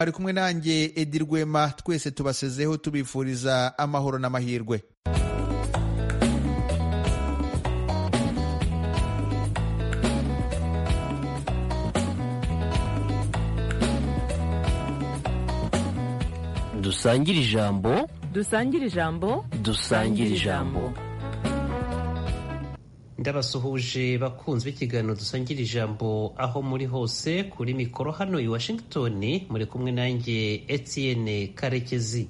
ari kumwe nanjye edi rwema twese tubasezeho tubifuriza amahoro n'amahirwe dusangire ijambo dusangire ijambo dusangire ijambo ndabasuhuje bakunzi b'ikiganiro dusangira ijambo aho muri hose kuri mikoro hano i washington muri kumwe nanjye etienne karekezi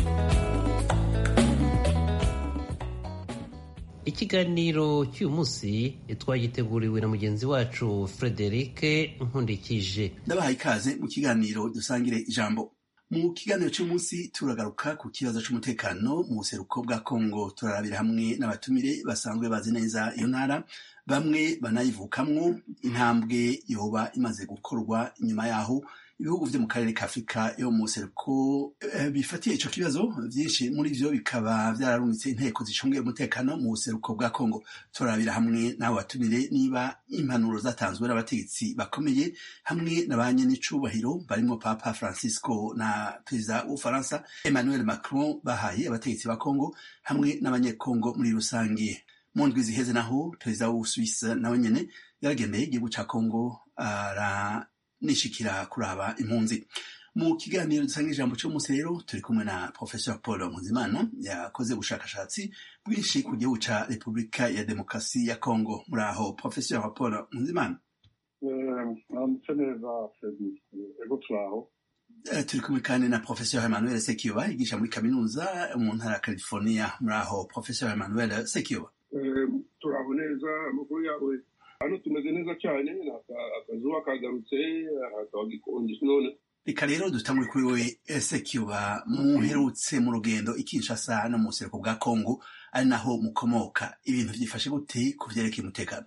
ikiganiro cy'uyu munsi twagiteguriwe na mugenzi wacu frederic nkundikije ndabahaye ikaze mu kiganiro dusangire ijambo mu kiganiro cy'umunsi turagaruka ku kibazo cy'umutekano mu buseruko bwa kongo turarabira hamwe n'abatumire basanzwe bazi neza iyo ntara bamwe banayivukamwo intambwe yoba imaze gukorwa inyuma yaho ibihugu vyo mu karere ka afurika yo mu buseruko bifatiye ico kibazo vyinshi muri vyo bikaba vyararungitse inteko zicungiye umutekano mu buseruko bwa kongo turarabira hamwe n'abo batumire niba impanuro zatanzwe n'abategetsi bakomeye hamwe na ba nyenicubahiro barimo papa francisco na perezida w'ubufaransa emmanuel macron bahaye abategetsi ba kongo hamwe n'abanyekongo muri rusange mu ndwi ziheze naho perezida w'ubusuwisi nawe nyene yaragendeye igihugu ca kongo ara nishikira kuraba impunzi mu kiganiro dusanga ijambo cy'umunsi rero turi kumwe na professor paul nkuzimana yakoze ubushakashatsi bwinshi ku gihugu ca repubulika ya demokarasi ya congo muri aho professor paul nkuzimana mwamutse neza fredi ego turaho turi kumwe kandi na professor emmanuel sekiyoba yigisha muri kaminuza mu ntara ya california muri aho professor emmanuel sekiyoba turaho neza amakuru yawe hano tumeze neza cyane akazuba kagarutse hakaba gikonje none reka rero dutangure kuri we sekiyoba muherutse mu rugendo i kinshasa no mu buseruko bwa kongo ari naho mukomoka ibintu byifashe gute ku vyerekeye umutekano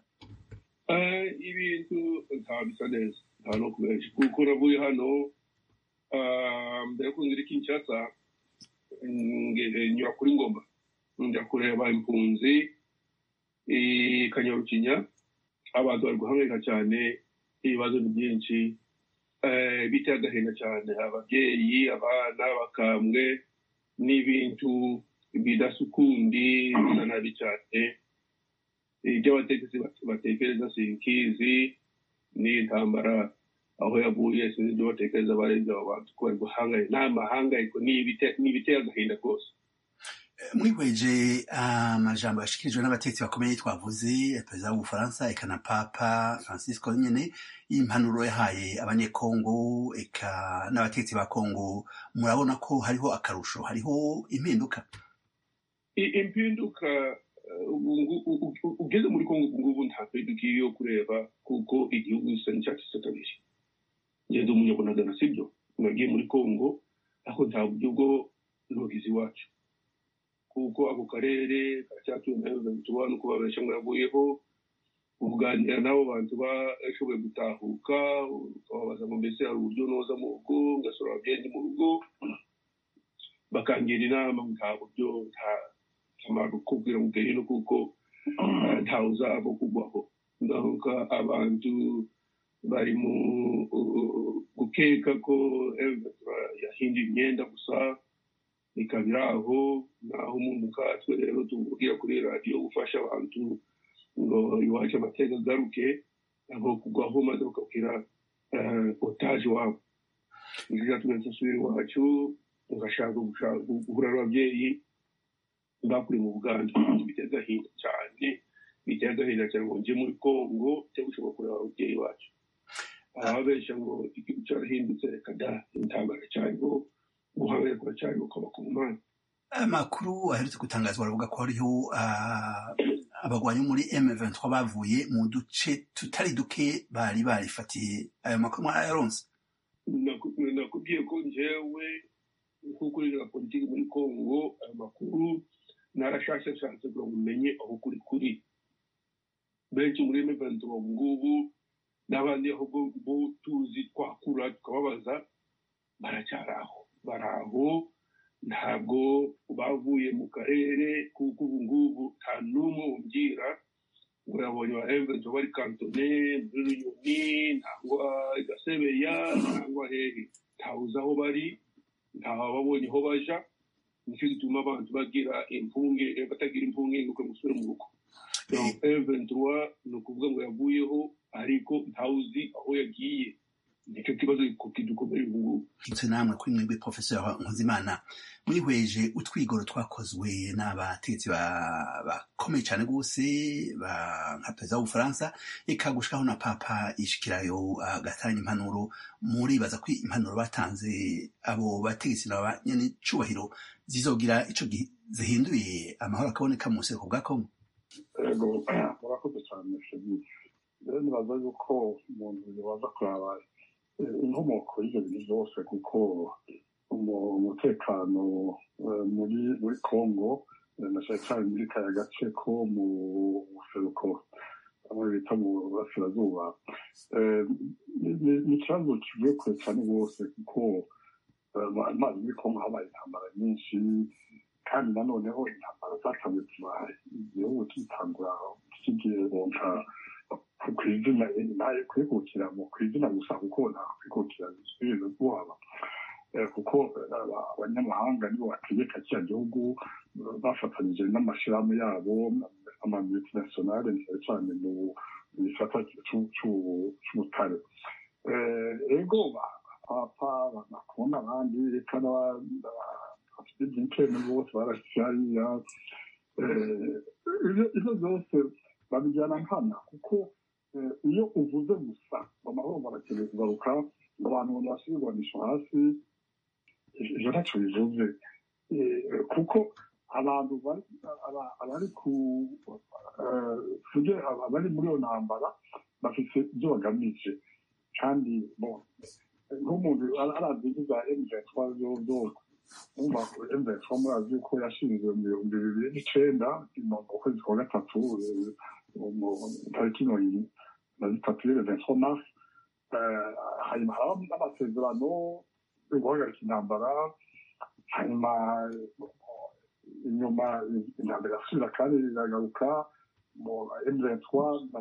ibintu nta bisa neza nta no kubenshi kuko navuye hano mbere yo kunzira i kinshasa nyura kuri ngoma njya kureba impunzi i kanyarukinya abantu bari guhangayika cyane ibibazo ni byinshi biteye agahinda cyane ababyeyi abana bakambwe n'ibintu bidasukundi bisa nabi cyane ibyo abategetsi batekereza sinkizi n'intambara aho yavuye sinzi ibyo batekereza barenze abo bantu ko bari guhangayika nta mahangayiko ni ibiteye agahinda rwose mwihweje amajambo yashikirijwe n'abategetsi bakomeye twavuze perezida w'ubufaransa eka na papa francisco nyene y'impanuro yahaye abanyekongo eka n'abategetsi ba kongo murabona ko hariho akarusho hariho impinduka impinduka ugeze muri kongo ubu ngubu nta mpinduka yo kureba kuko igihugu gisa n'icyatsi kabiri ngeze umunyabunagana sibyo mwagiye muri kongo ariko nta buryo bwo ntogizi iwacu kuko ako karere karacyatuwe nayo tuba nuko babesha ngo yavuyeho uganira n'abo bantu bashoboye gutahuka ukababaza ngo mbese hari uburyo noza mu rugo ngasura ababyeyi mu rugo bakangira inama nta buryo nta kamaro kubwira ngo ugere no kuko ntawe uzava kugwaho ngaruka abantu bari mu gukeka ko yahinduye imyenda gusa ikaba iri aho naho umuntu nkatwe rero tubwira kuri radiyo gufasha abantu ngo iwacu amateka agaruke aho kugwaho maze bakabwira otaje wabo nibyo byatumye nsubira iwacu ngashaka guhura n'ababyeyi bakuri mu buganda biteye agahinda cyane biteye agahinda cyane ngo njye muri kongo cyangwa ushobora kureba ababyeyi bacu ababeshya ngo igihugu cyarahindutse reka da intambara cyariho guhangayika kuracyari ukaba ku mpande amakuru aherutse gutangazwa baravuga ko hariho abagwanyi muri M23 bavuye mu duce tutari duke bari barifatiye ayo makuru mwarayaronse nakubwiye ko njyewe nk'uko uriya politiki muri kongo ayo makuru narashashashatse kugira ngo umenye aho kuri kuri benshi muri M23 ubu ngubu n'abandi aho bo tuzi twakura tukababaza baracyari aho bari aho ntabwo bavuye mu karere kuko ubu ngubu nta n'umwe umbwira ngo yabonye ba emventure bari kantone muri runyoni nangwa gasebeya nangwa hehe ntawuzi aho bari ntawababonye aho baja nicyo gituma abantu bagira impunge batagira impunge nuko musubire mu rugo M23 ni ukuvuga ngo yavuyeho ariko ntawuzi aho yagiye nicyo kibazo kidukomeye ubu ngubu ndetse namwe kuri mwebwe professeur nkuzimana mwihweje utwigoro twakozwe n'abategetsi bakomeye cyane rwose nka perezida w'ubufaransa eka gushikaho na papa yishikirayo agatanga impanuro muribaza ko impanuro batanze abo bategetsi na nyene cubahiro zizogira ico zihinduye amahoro akaboneka mu buseruko bwa kongo ego murakoze cyane shebi rero nibaza yuko umuntu yobaza kuraba inkomoko y'ibyo bintu byose kuko umutekano muri muri congo na cyane cyane muri kaya gace ko mu buseruko aho bita mu burasirazuba ni ikibazo kivuye kure cyane rwose kuko amazi muri congo habaye intambara nyinshi kandi nanoneho intambara zatangiye kuba igihugu kitangura kigironka ku izina ntayo kwikukira mu ku izina gusa kuko nta kwikukira bisubire kuhaba kuko abanyamahanga nibo bategeka kiriya gihugu bafatanyije n'amashyirahamwe yabo amamultinationale cyane cyane mu gisata cy'ubutare ego papa bakunda abandi reka bafite ibyiciro bose barashyiriya ibyo byose babijyana nkana kuko iyo uvuze gusa amahoro barakeneye kugaruka abantu basubirwanisha hasi ibyo ntacyo bivuze kuko abantu abari ku abari muri iyo ntambara bafite ibyo bagamije kandi nk'umuntu arazi za emuventwa byose emuventwa murazi ko yashinzwe mu bihumbi bibiri n'icenda mu kwezi kwa gatatu tariki mirongo na zitatu y'eventwa mars hanyuma haba n'amasezerano yo guhagarika intambara hanyuma inyuma intambara irasubira kandi iragaruka mu emuventwa na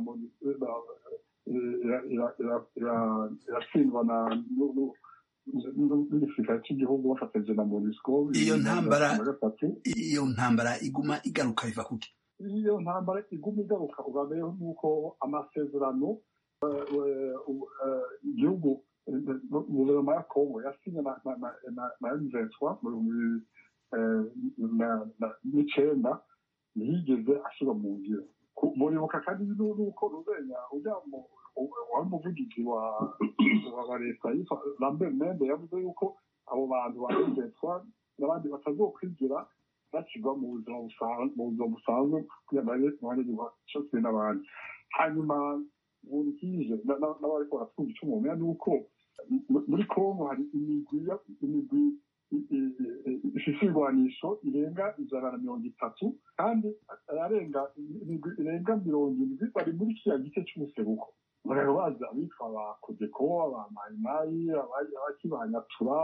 iratsindwa na n'igisirikare cy'igihugu bafatanyije na monisco iyo ntambara iyo ntambara iguma igaruka biva kuki iyo ntambara iguma igaruka ugabeyeho nuko amasezerano igihugu guverinoma ya kongo yasinye na emuventwa mu bihumbi n'icenda ntiyigeze ashyirwa mu ngiro muribuka kandi nuko ruzenya ujya wari umuvugizi wa wa leta yitwa lambert mende yavuze yuko abo bantu ba emuventwa n'abandi batazokwigira bashyirwa mu buzima busanzwe kugira ngo babe abanyagihugu cose n'abandi hanyuma burikije n'abariko baratwumva ico mumenya ni uko muri kongo hari imigwi imigwi ifise ibigwanisho irenga ijana na mirongo itatu kandi ararenga imigwi irenga mirongo indwi bari muri kiriya gice c'umuseruko murero bazi abitwa ba kodeko aba mayimayi abakibanyatura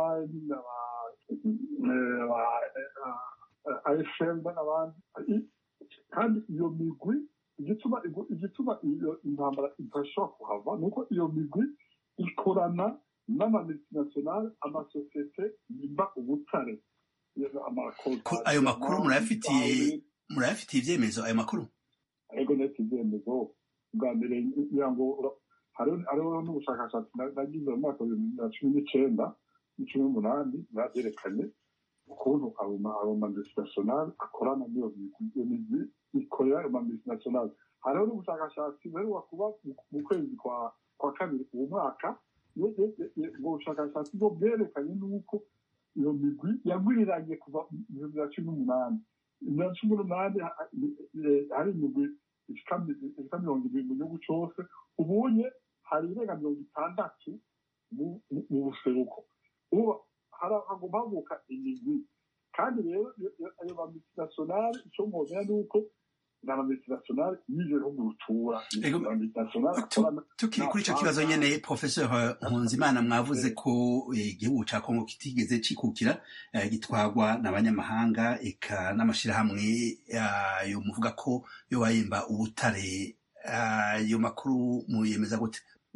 afm n'abandi kandi iyo migwi igituma igituma iyo intambara idashobora kuhava ni uko iyo migwi ikorana n'amamultinationale amasosiyete yimba ubutare ayo makuru murayafitiye murayafitiye ibyemezo ayo makuru ariko ndetse ibyemezo bwa mbere ngira ngo hariho n'ubushakashatsi nagize mu mwaka wa bibiri na cumi n'icenda n'icumi n'umunani bwabyerekanye ukuntu ayo mamultinationale akorana n'iyo migwi ikorera ayo mamultinationale hariho n'ubushakashatsi buheruka kuba mu kwezi kwa kabiri uwo mwaka ubwo bushakashatsi bwo bwerekanye n'uko iyo migwi yagwiriranye kuva mu bihumbi bya cumi n'umunani bibiri na cumi n'umunani hari imigwi ishika mirongo ibiri mu gihugu cose ubunye hari irenga mirongo itandatu mu buseruko ubu hagomba havuka imigwi kandi rero ayo mamultinationale ico mwomenya ni uko ni amamultinationale y'ivyo bihugu rutura tukiri kuri ico kibazo nyene professeur nkunzimana mwavuze ko igihugu ca kongo kitigeze cikukira gitwagwa n'abanyamahanga eka n'amashirahamwe yo muvuga ko yo bayimba ubutare ayo makuru muyemeza gute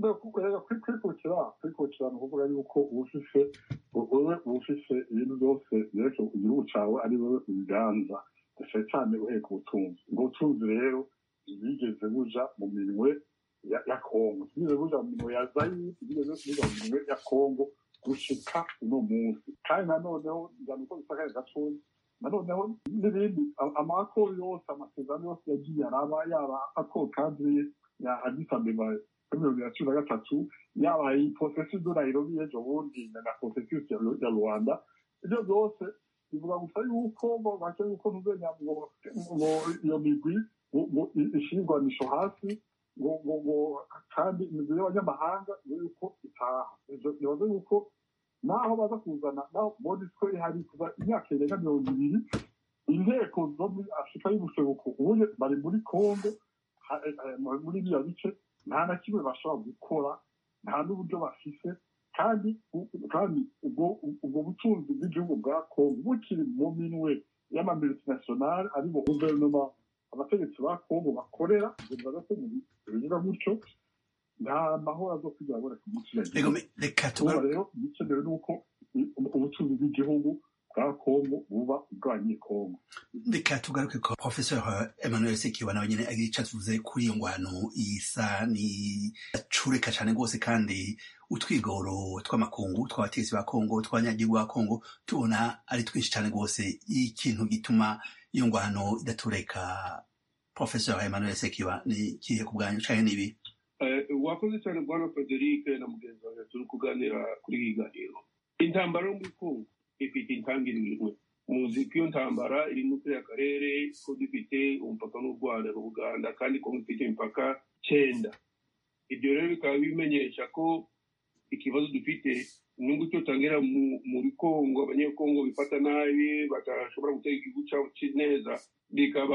kwikukira kwikukira ni ukuvuga yuko ubufise wewe ubufise ibintu byose byerekeye igihugu cawe ari wewe ubiganza cyane cyane uheka ubutunzi ubwo butunzi rero ntibwigeze buja mu minwe ya kongo ntibwigeze buja mu minwe ya zayiri ntibwigeze buja mu minwe ya kongo gushika uno munsi kandi nanoneho njyana uko bisakaye gatoya nanoneho n'ibindi amakoro yose amasezerano yose yagiye araba yaba akoro kadiriye ya adisa abeba mirongo ibiri na cumi na gatatu yaba iyi porosesi do nairobi y'ejo bundi na porosesi ya rwanda ibyo byose bivuga gusa yuko bake yuko ntuzenya ngo iyo migwi ngo ishingwanisho hasi ngo ngo ngo kandi imigwi y'abanyamahanga ngo yuko itaha bivuze yuko naho baza kuzana naho monisco ihari kuva imyaka irenga mirongo ibiri inteko zo muri afurika y'ubuseruko ubuye bari muri congo muri biriya bice nta na kimwe bashobora gukora nta n'uburyo bafise kandi kandi ubwo butunzi bw'igihugu bwa kongo bukiri mu minwe y'amamultinationale aribo guverinoma abategetsi ba kongo bakorera bivuga ko bivuga gutyo nta mahoro azokwigira aboneka umunsi reka rero igikenewe ni uko ubutunzi bw'igihugu bwa kongo buba ubwanyekongo reka tugaruke ko professeur emmanuel sekiba nawe nyine agira icyo atuvuze kuri iyo ngwano isa ni acureka cyane rwose kandi utwigoro tw'amakungu tw'abategetsi ba kongo tw'abanyagihugu ba kongo tubona ari twinshi cyane rwose ikintu gituma iyo ngwano idatureka professeur emmanuel sekiba ni kihe ku bwanyu cyane n'ibi wakoze cyane bwana frederic na mugenzi wawe turi kuganira kuri iyi ganiro intambara yo muri kongo ifite intangiriro muzi ko iyo ntambara iri muri kariya karere ko dufite umupaka n'u rwanda n'ubuganda kandi ko dufite imipaka cyenda ibyo rero bikaba bimenyesha ko ikibazo dufite nubwo icyo tangira muri kongo abanyekongo bifata nabi badashobora gutega igihugu cyabo neza bikaba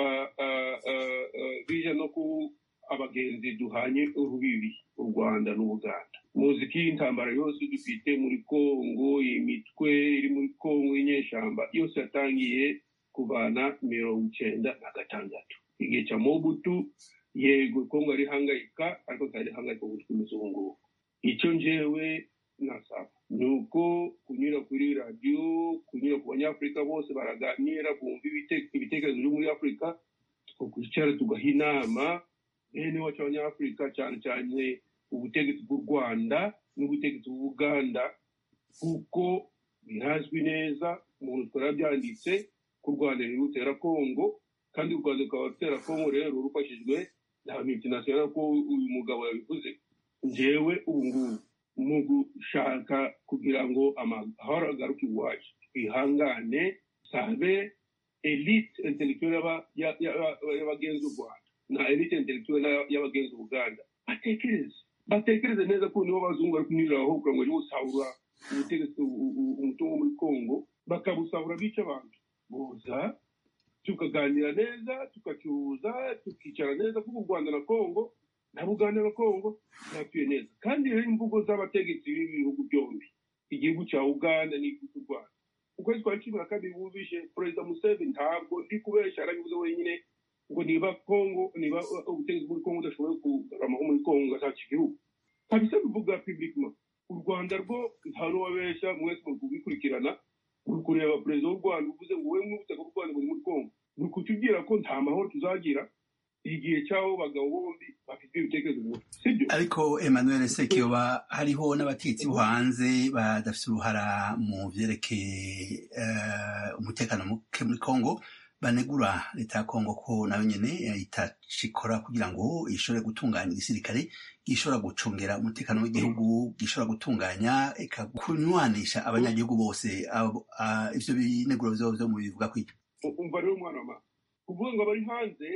bija no ku abagenzi duhanye urubibi u rwanda n'ubuganda muzi ko iyi ntambara yose dufite muri kongo imitwe iri muri kongo y'inyeshyamba yose yatangiye kuvana mirongo icyenda na gatandatu igihe cya mobutu yego kongo arihangayika ariko ntarihangayika ubu twimeze ubu ngubu icyo njyewe nasaba ni uko kunyura kuri radiyo kunyura ku banyafurika bose baraganira bumva ibitekerezo biri muri afurika tukwicara tugaha inama bene wacu abanyafurika cyane cyane ubutegetsi bw'u rwanda n'ubutegetsi bw'ubuganda kuko birazwi neza umuntu twarabyanditse ko u rwanda ruri rutera kongo kandi u rwanda rukaba rutera kongo rero rufashijwe na multinational ko uyu mugabo yabivuze njyewe ubu ngubu mu gushaka kugira ngo amahoro agaruke iwacu twihangane sabe elite intellectuelle y'abagenzi u rwanda na elite intellectuelle y'abagenzi uganda batekereze batekereze neza ko nibo bazungu bari kunyuriraho kugira ngo bajye gusahura ubutegetsi umutungo muri kongo bakabusahura bica abantu boza tukaganira neza tugacuruza tukicara neza kuko u rwanda na kongo na buganda na kongo ntatuye neza kandi rero imvugo z'abategetsi b'ibihugu byombi igihugu cya uganda n'igihugu cy'u rwanda ukwezi kwa cumi na kabiri wumvishe perezida museveni ntabwo ndi kubesha arabivuze wenyine ngo niba kongo niba ubutegetsi muri kongo udashoboye kugaramaho muri kongo ugashaka igihugu kabisa bivuga publiquement u rwanda rwo nta n'uwabeshya mwese muri kubikurikirana uri kureba perezida w'u rwanda uvuze ngo wowe mw'ubutaka bw'u rwanda buri muri kongo ni ukutubwira ko nta mahoro tuzagira igihe cy'abo bagabo bombi bafite ibitekerezo bimwe sibyo ariko emmanuel sekiyoba hariho n'abategetsi bo hanze badafite uruhara mu byerekeye umutekano muke muri kongo banegura leta ya kongo ko nayo nyene itacikora kugira ngo ishobore gutunganya igisirikare gishobora gucungera umutekano w'igihugu gishobora gutunganya kunywanisha abanyagihugu bose ivyo bineguro vyo vyo mu bivuga kwiki umva rero umwana wa kuvuga ngo abari hanze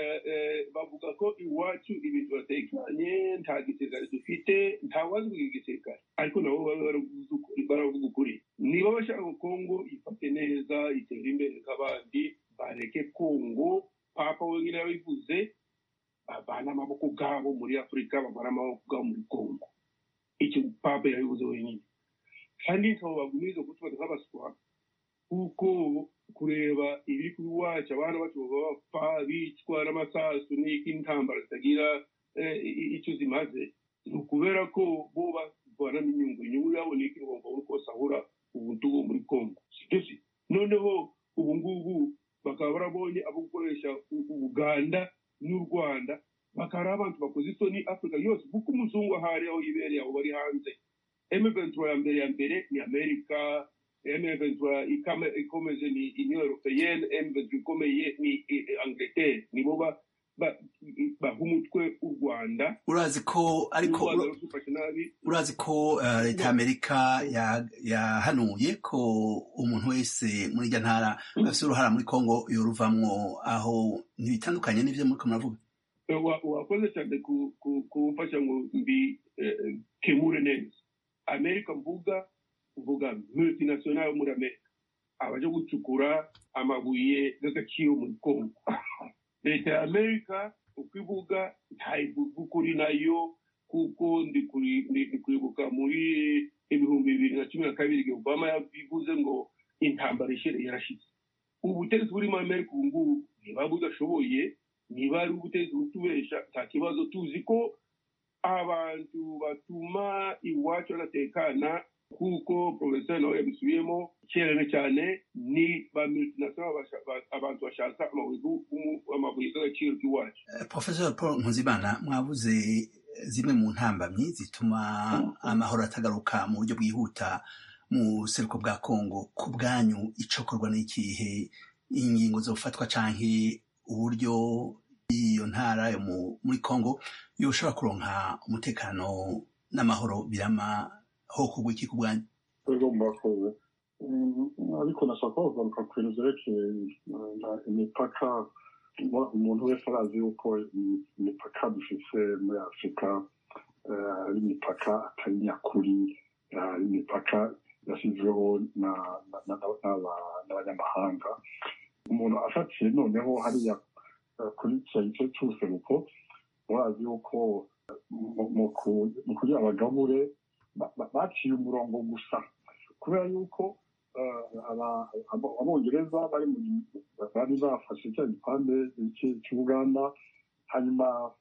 bavuga ko iwacu ibintu biratekanye nta gisirikare dufite nta wazi kugira igisirikare ariko nabo baravuga ukuri niba bashaka kongo ifate neza itere imbere nk'abandi bareke kongo papa wenyine yabivuze bavana amaboko bwabo muri afurika bavana amaboko bwabo muri kongo icyo papa yabivuze wenyine kandi ntabo bagumiriza kutubata nk'abaswa kuko kureba ibiri kuri wacu abana bacu baba bapfa bicwa n'amasasu n'iki intambara zitagira icyo zimaze ni ukubera ko bo bavana n'inyungu inyungu yabo ni iki ngo babone uko basahura ubuntu bwo muri congo sibyo si noneho ubu ngubu bakaba barabonye abo gukoresha u- uganda n'u rwanda bakaba ari abantu bakoze isoni afurika yose kuko umuzungu ahari aho yibereye aho bari hanze M23 ya mbere ya mbere ni amerika M23 ikame- ikomeze ni union européenne M23 ikomeye ni i- i- angleterre nibo ba- ba- baha umutwe u rwanda urazi ko ariko u rwanda rufashe nabi urazi ko eh, leta y'amerika ya- yahanuye ko umuntu wese muri irya ntara afite uruhara muri kongo yoruvamwo aho ntibitandukanye n'ivyo muriko muravuga Eh, wa- wakoze cyane ku- ku- kumfasha ngo mbi eh, kemure neza amerika mvuga mvuga multinational yo muri amerika abaje gucukura amabuye y'agaciro muri congo leta ya amerika uko ivuga ntayivuga ukuri nayo kuko ndi kuri- ndi- ndi kwibuka muri ibihumbi bibiri na cumi na kabiri igihe obama yabivuze ngo intambara ishere yarashize ubu butegetsi buri muri amerika ubu ngubu niba budashoboye niba ari ubutegetsi butubesha nta kibazo tuzi ko abantu batuma iwacu hadatekana kuko porofeseri nawe yabisubiyemo cyane cyane ni ba multinational basha- ba- abantu bashaka amabuye y'u- amabuye y'agaciro k'iwacu Eh, professor paul nkuzimana mwavuze zimwe mu ntambamyi zituma amahoro atagaruka mu buryo bwihuta mu buseruko bwa kongo ku bwanyu icokorwa n'ikihe ingingo zofatwa canke uburyo iyo ntara yo mu- muri kongo yoshobora kuronka umutekano n'amahoro birama ho kugwa iki ku bwanyu rero murakoze Mm, ariko nashaka kugaruka ku bintu byerekeye eh, imipaka Umu- umuntu wese arazi yuko imi- imipaka dufise muri afurika eh, ari imipaka atari nyakuri eh, ari imipaka yashyizweho na- na- na- n'aba- n'abanyamahanga umuntu afatiye noneho hariya eh, kuri kiriya gice cy'ubuseruko murazi yuko eh, mu- mu ku- mu kugira abagabure ba- ba- baciye umurongo gusa kubera yuko eh, aba- abo- abongereza bari mu bari bafashe cya gipande cy'i- cy'ubuganda hanyuma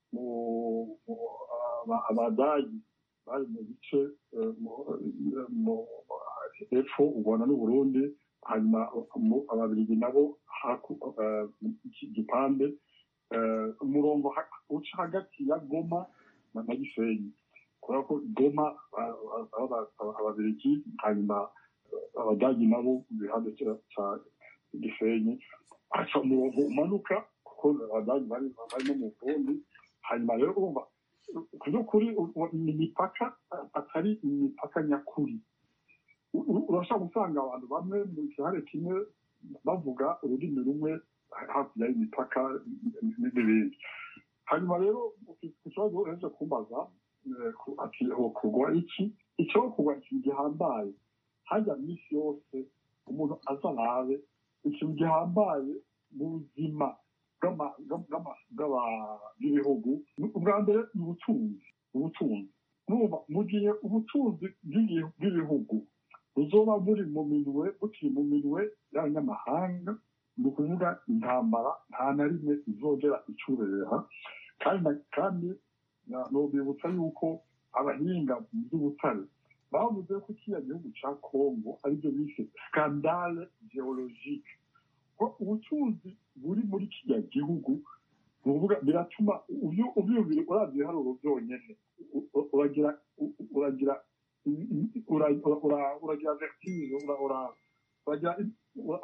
mu- mu- aba- abadagi bari mu bice eh, mu- mu- hepfo u rwanda n'uburundi hanyuma mu- ababiligi nabo haku- eh, iki gipande eh, umurongo ha- uca hagati ya goma na na gisenyi kubera ko goma ba- ba- ba- ba- ababiligi hanyuma abadagi nabo mu gihande cya- cya gisenyi haca umurongo umanuka kuko abadagi bari bari no mu burundi hanyuma rero urumva ku by'ukuri u- u- ni imipaka atari imipaka nyakuri U- u- urashobora gusanga abantu bamwe mu gihare kimwe bavuga ururimi rumwe hakurya y'imipaka n'ibindi hanyuma rero ku kibazo uheje kumbaza eh, ku- ati ho kugwa iki icyo kugwa ikintu gihambaye hajya minsi yose umuntu aza arabe ikintu gihambaye mu buzima bw'ama- bw'ama- bw'aba- bw'ibihugu Ni- ubwa mbere ni ubutunzi ubutunzi Urumva, mu gihe ubutunzi bw'ibi- bw'ibihugu buzoba buri mu minwe bukiri mu minwe y'abanyamahanga ni ukuvuga intambara nta na rimwe izongera icureha kandi na- kandi na- nobibutsa yuko abahinga mu by'ubutare bavuze ko kiriya gihugu cya kongo aribyo bise skandale geologike ko ubutunzi buri muri kiriya gihugu ni ukuvuga biratuma ubyu- ubyumvire uravye ibiharuro byonyene U- u- uragira u- uragira i- i- ura- ura- ura- uragira vertige ura- ura- uragira ura-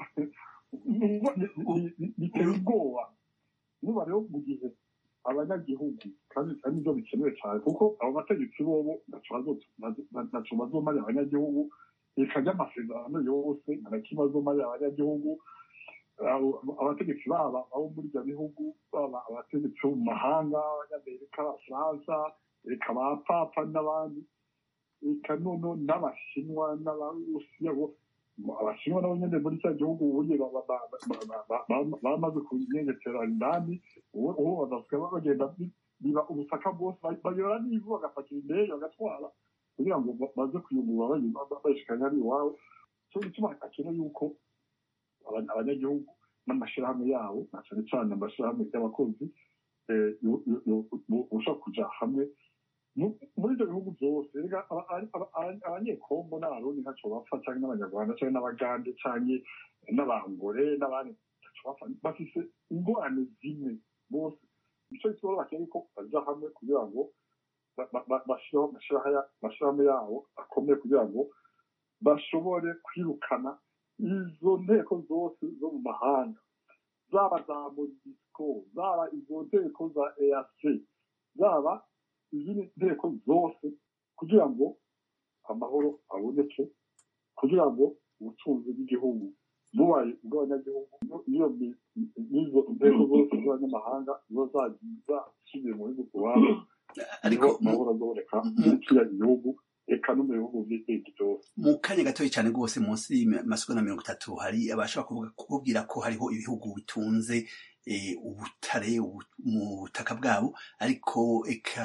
ni- ni- ni- biteye ubwoba nuba rero mu gihe abanyagihugu kandi kandi nibyo bikenewe cyane kuko abo bategetsi bobo ntaco bazo- bazo- ntaco bazomarira abanyagihugu reka ry'amasezerano yose nta na kimwe azomarira abanyagihugu abo- abategetsi baba abo muri ibyo bihugu baba abategetsi bo mu mahanga abanyamerika abafaransa reka ba papa n'abandi reka nono n'abashinwa n'abarusiya bo abashinwa nabo nyine muri cya gihugu ubundi ba- ba- ba- ba- ba- ba- ba- bamaze kunyengetera indani ubu ubu badasigaye bagenda bi- biba ubutaka bwose ba- bayora n'ivu bagapakira indege bagatwara kugira ngo ba- baze kuyungurura bayi- bayishikanya ari iwabo cyo gituma akeneye yuko aba- abanyagihugu n'amashyirahamwe yabo na cyane cyane amashyirahamwe y'abakozi eh, yo- yo- yo- bo- boshobora kuja hamwe mu- muri ibyo bihugu byose rega aba- aba- aba- abanyekongo n'abarundi ntacyo bapfa cyangwa n'abanyarwanda cyangwa n'abagande cyangwa n'abangore n'abandi ntacyo bapfa bafise ingorane zimwe bose icyo kibazo bakeneye ko bajya hamwe kugira ngo ba- ba- ba- bashyiraho amashyiraha- amashyirahamwe yabo akomeye kugira ngo bashobore kwirukana izo nteko zose zo mu mahanga zaba za modisco zaba izo nteko za eac zaba izindi nteko zose kugira ngo amahoro aboneke kugira ngo ubutunzi bw'igihugu bubaye ubw'abanyagihugu n'iyo mi- n'izo nteko zose z'abanyamahanga ziba zagiza zisubiye mu bihugu iwabo ariko niho amahoro azoboneka muri kiriya gihugu eka no mu bihugu by'ibindi byose mu kanya gatoya cyane rwose munsi y'amasegonda mirongo itatu hari abashobora kuvuga kubwira ko hariho ibihugu bitunze eh, ubutare ubu- mu butaka bwabo ariko eka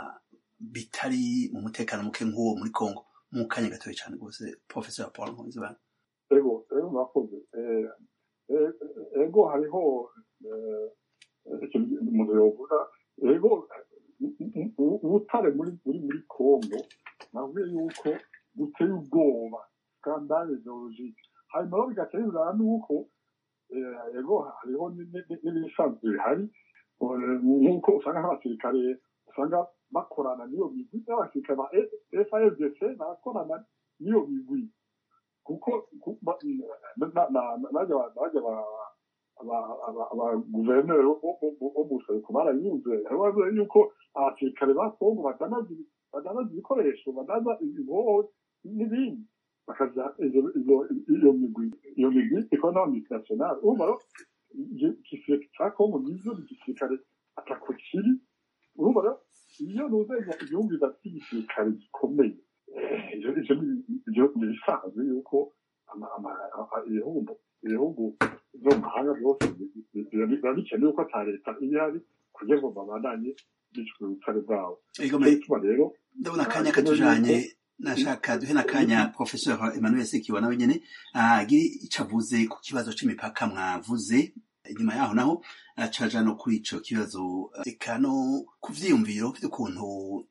bitari mu mutekano muke nk'uwo muri congo mu kanya gatoya cyane rwose professor paul nkunzibana ego ego murakoze Eh, eh, ego hariho eh, ikintu umuntu yovuga ego u- u- ubutare muri muri muri kongo navuye yuko buteye ubwoba skandale geologike hanyuma rero bigatera inzara nuko eh, ego hariho ni- ni- ni- n'ibisanzwe bihari Eh, nk'uko usanga nk'abasirikare usanga bakorana n'iyo migwi n'abasirikare ba FARDC barakorana n'iyo migwi kuko ku- ba- na- na- na- najya ba- najya ba- aba- aba- abaguverineri bo bo- bo- bo mu buseruko barayunze bavuga yuko abasirikare ba kongo badanaza ibi- badanaza ibikoresho badanaza ibiboho n'ibindi bakaja izo- izo- iyo migwi iyo migwi ikora n'abamultinationale urumva rero igi- igisirikare cya kongo nizo ni igisirikare atako kiri urumva rero iyo nuzenya igihugu bidafite igisirikare gikomeye eh, ivyo ivyo ni- ivyo ni ibisanzwe yuko ama- ama- a- ibihugu ibihugu byo mu mahanga byose bi- bi- biba biba bikenewe ko ata leta iba ihari kugira ngo babandanye bicwa ubutare bwabo ego niyo ituma rero ndabona akanya katujanye nashaka duhe n'akanya professor emmanuel sekiwa nawe nyene agire ico avuze ku kibazo c'imipaka mwavuze inyuma yaho naho acaja no kuri ico kibazo eka no ku vyiyumviro vy'ukuntu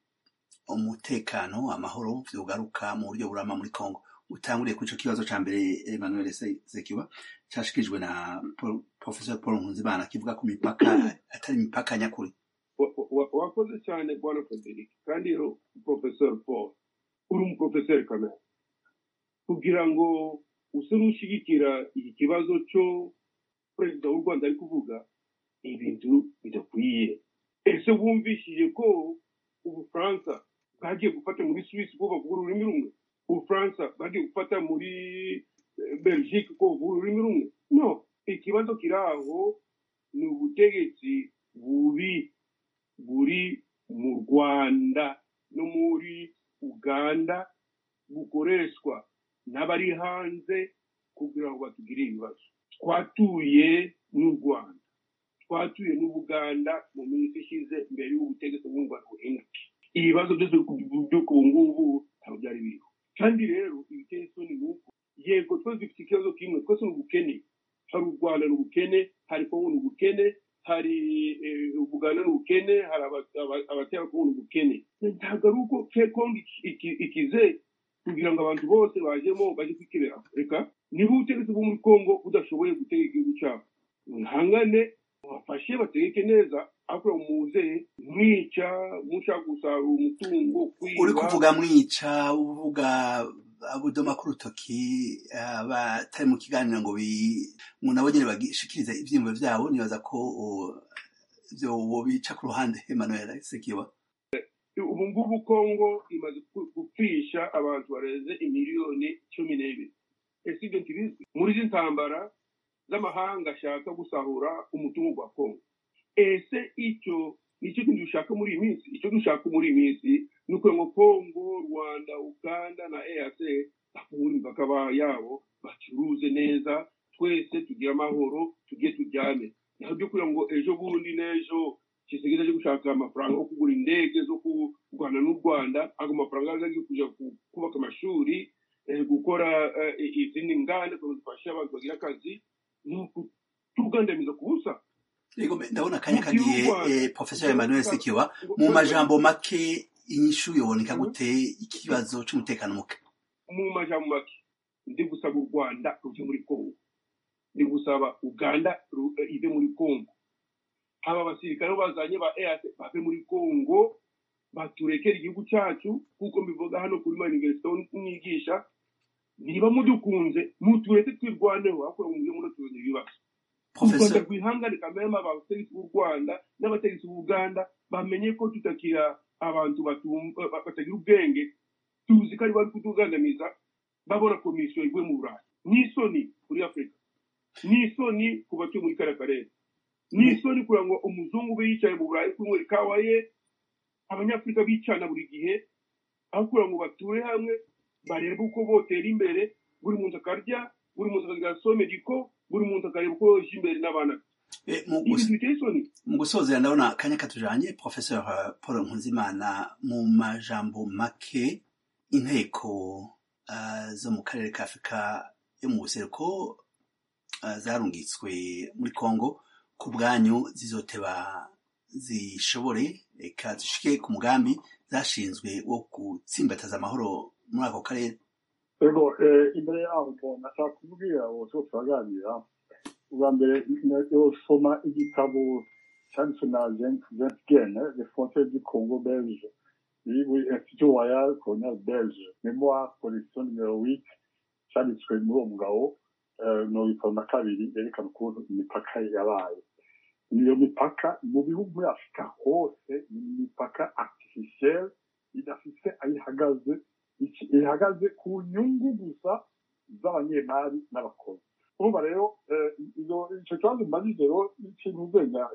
umutekano amahoro vyogaruka mu buryo burama muri congo utanguriye kuri ico kibazo ca mbere emmanuel Se- sekiwa cashikirijwe na Paul- professor paul nkunzimana kivuga ku mipaka atari imipaka nyakuri Wa- wa- wakoze cyane bwana frederic kandi rero professor paul uri umuprofeseri kamere kugira ngo use n'ushyigikira iki kibazo cyo perezida w'u rwanda ari kuvuga ibintu bidakwiye ese wumvishije ko ubufaransa bwagiye gufata muri suwisi ko bavuga ururimi rumwe ubufaransa bwagiye gufata muri eh, belgique ko bavuga ururimi rumwe no ikibazo kiri aho ni ubutegetsi bubi buri mu rwanda no muri uganda bukoreshwa n'abari hanze kugira ngo batugire ibibazo twatuye n'u rwanda twatuye n'ubuganda mu minsi ishize mbere y'ubutegetsi bw'u rwanda buhinduke ibibazo byose byo ku ngubu ntabwo byari biriho kandi rero ibiteye isoni ni uko yego twese dufite ikibazo kimwe twese ni ubukene hari u rwanda ni ubukene hari kongo ni ubukene hari eh, ubuganda ni ubukene hari aba- aba- abatera kongo ni ubukene ntabwo ari uko ke kongo iki- iki- ikize kugira ngo abantu bose bajemo bajye kwikebera reka niba ubutegetsi bwo muri kongo budashoboye gutegeka igihugu cyabo mwihangane bafashe bategeke neza ariko muze mwica mushaka gusarura umutungo kwiba uri kuvuga mwica uvuga abudoma ku rutoki abatari mu kiganiro ngo bi- ngo nabo nyine bagishikirize ivyiyumviro vyabo nibaza ko uh, ivyo bica ku ruhande emmanuel sekiwa ubu ngubu kongo imaze gu- gupfisha abantu barenze imiliyoni cumi n'ibiri ese ibyo ntibizwi muri izi ntambara z'amahanga ashaka gusahura umutungo wa kongo ese icyo nicyo kintu dushaka muri iyi minsi icyo dushaka muri iyi minsi ni ukugira ngo kongo rwanda uganda na eac bafungure imipaka ba- yabo bacuruze neza twese tugire amahoro tujye turyame naho byo kugira ngo ejo bundi n'ejo kisigeze cyo gushaka amafaranga yo kugura indege zo kurwana n'u rwanda ago mafaranga aza kujya ku- kubaka amashuri eh, gukora eh, izindi nganda kugira ngo zifashe abantu bagira akazi ni ukutugandamiza ku busa Yego, ndabona akanya Mu gihugu kagiye Rwanda, eh, professor emmanuel sekiwa ngo- mu majambo make inyishu yoboneka gute ikibazo c'umutekano muke mu majambo make ndi gusaba u rwanda ruve muri kongo ndi gusaba uganda ru- eh, ive muri kongo aba basirikare bazanye ba eat bave muri kongo baturekere igihugu cyacu kuko mbivuga hano kuri maniverisite mwigisha niba mudukunze mutureke twirwaneho ahubwo ngo mujye munatuzanira ibibazo u rwanda professeur rwihangane kameme abategetsi b'u rwanda n'abategetsi b'uganda bamenye ko tutakira abantu batum- ba- batagira ubwenge tuzi ko ari bari kutugandamiza babona komisiyo iguye mu burayi n'isoni kuri afurika n'isoni ku batuye muri kariya karere n'isoni kugira ngo umuzungu ube yicaye mu burayi kunywa ikawa ye abanyafurika bicana buri gihe aho kugira ngo bature hamwe barebe uko botera imbere buri muntu akarya buri muntu akagira somediko buri muntu akareba uko yoje imbere n'abana be. Eh, mu ibi gus- biteye isoni mu gusozera ndabona akanya katujanye professeur eh, paul nkunzimana mu majambo make inteko eh, zo mu karere ka afurika yo mu buseruko eh, zarungitswe muri congo ku bwanyu zizoteba zishobore eka zishike ku mugambi zashinzwe wo gutsimbataza amahoro muri ako karere ego eh, imbere yaho bo nashaka kubwira uwo two turaganira ubwa mbere yosoma igitabo cyanditswe na Jean- Jean Gene les frontières du Congo belge iri muri institut royal colonial belge memoire collection numero 8 cyanditswe muri uwo mugabo eh, mirongo itanu na kabiri yerekana ukuntu imipaka yabaye iyo mipaka mu bihugu muri afurika hose ni imipaka artificielle idafite aho ihagaze iki- ihagaze ku nyungu gusa z'abanyemari n'abakozi urumva rero eh, izo- icyo kibazo mbajije rero ikintu uzenya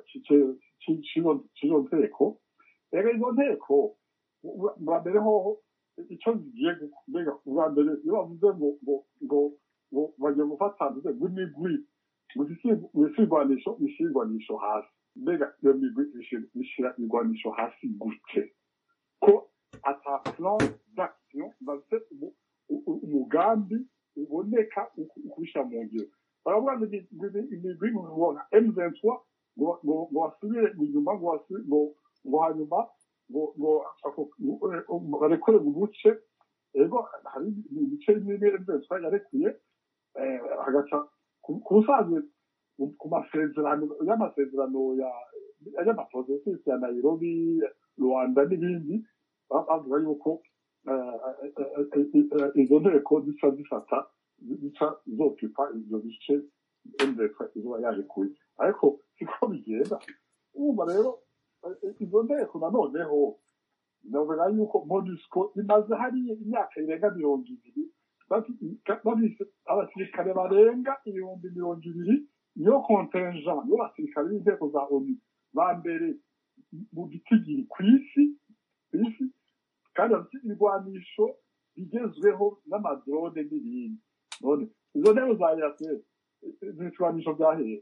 cy'izo nteko rero izo nteko u- bwa mbere hoho icyo zigiye gu- mbega ubwa mbere iyo bavuze ngo ngo ngo ngo bagiye gufata mvuze ngo imigwi ibisirwanisho bishyira irwanisho hasi mbega iyo migwi ishira- ishyira irwanisho hasi gute ko ata plan d'action bafite umu- u- u- umugambi uboneka uku- ukubishyira mu ngiro baravuga ngo imi- imi- imigwi ngo nka M23 ngo ngo ngo basubire inyuma ngo basu- ngo ngo hanyuma ngo ngo ako- ngo barekure mu buce ego hari ibice bimwe bimwe M23 yarekuye eh, hagaca ku ku busanzwe ku- ku masezerano y'amasezerano ya y'amaprocessus ya Nairobi Rwanda n'ibindi ba- bavuga yuko eh, eh, eh, eh, izo nteko zica zifata zica zokipa ivyo bice MDF izuba yarekuye ariko siko bigenda urumva rero eh, izo nteko nanoneho navuga yuko MONUSCO imaze hariya imyaka irenga mirongo ibiri bafi- bafise abasirikare barenga ibihumbi mirongo ibiri niyo contingent y'abasirikare b'inteko za onu ba mbere mu gitigiri ku isi ku isi kandi bafite ibigwanisho bigezweho n'amadrone n'ibindi none izo ntebe za yase ibigwanisho bya hehe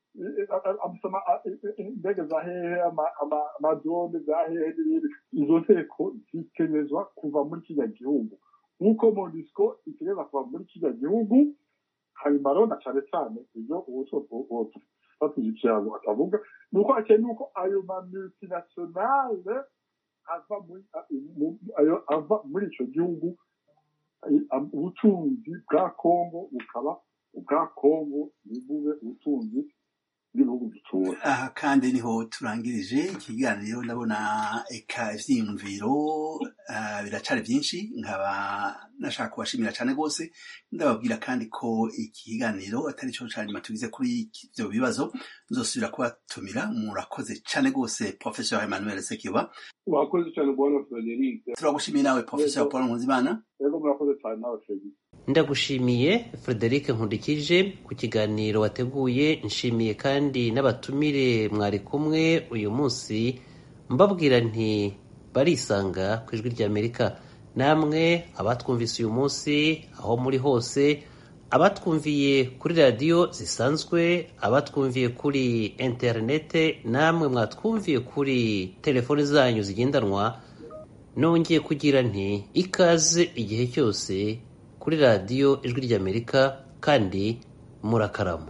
amusoma indege za hehe ama- ama- amadrone za hehe n'ibindi izo nteko zitegerezwa kuva muri kiriya gihugu nk'uko monisco itegereza kuva muri kiriya gihugu hanyuma rero na cyane cyane ibyo ubu batuzikira ngo atavuga ni uko hakeneye nuko ayo ma multinationale ava muri mu- ayo ava muri icyo gihugu ay- am- ubutunzi bwa kongo bukaba ubwa kongo ntibube ubutunzi bw'ibihugu dutura aha kandi niho turangirije ikiganiro ndabona eka ivyiyumviro ah, biracari byinshi nkaba nashaka kubashimira cyane rwose ndababwira kandi ko iki kiganiro atari cyo ca nyuma tugize kuri ivyo bibazo nzosubira kubatumira murakoze cyane rwose professeur emmanuel sekiba wakoze cyane bwana frederic turagushimiye nawe professeur paul nkuzimana rero murakoze cyane nawe fegi ndagushimiye frederic nkundikije ku kiganiro wateguye nshimiye kandi n'abatumire mwari kumwe uyu munsi mbabwira nti barisanga ku ijwi ry'amerika namwe abatwumvise uyu munsi aho muri hose abatwumviye kuri radiyo zisanzwe abatwumviye kuri interinete namwe mwatwumviye kuri telefoni zanyu zigendanwa nongeye kugira nti ikaze igihe cyose kuri radiyo ijwi ry'amerika kandi murakarama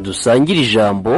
dusangire ijambo